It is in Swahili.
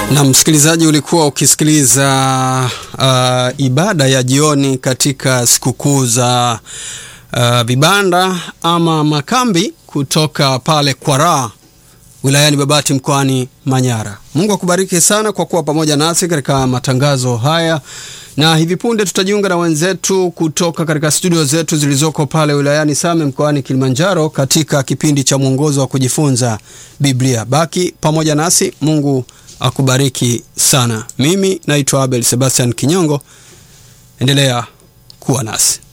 Na msikilizaji, ulikuwa ukisikiliza uh, ibada ya jioni katika sikukuu za uh, vibanda ama makambi kutoka pale Kwaraa wilayani Babati mkoani Manyara. Mungu akubariki sana kwa kuwa pamoja nasi katika matangazo haya, na hivi punde tutajiunga na wenzetu kutoka katika studio zetu zilizoko pale wilayani Same mkoani Kilimanjaro katika kipindi cha mwongozo wa kujifunza Biblia. Baki pamoja nasi, Mungu akubariki sana. Mimi naitwa Abel Sebastian Kinyongo, endelea kuwa nasi.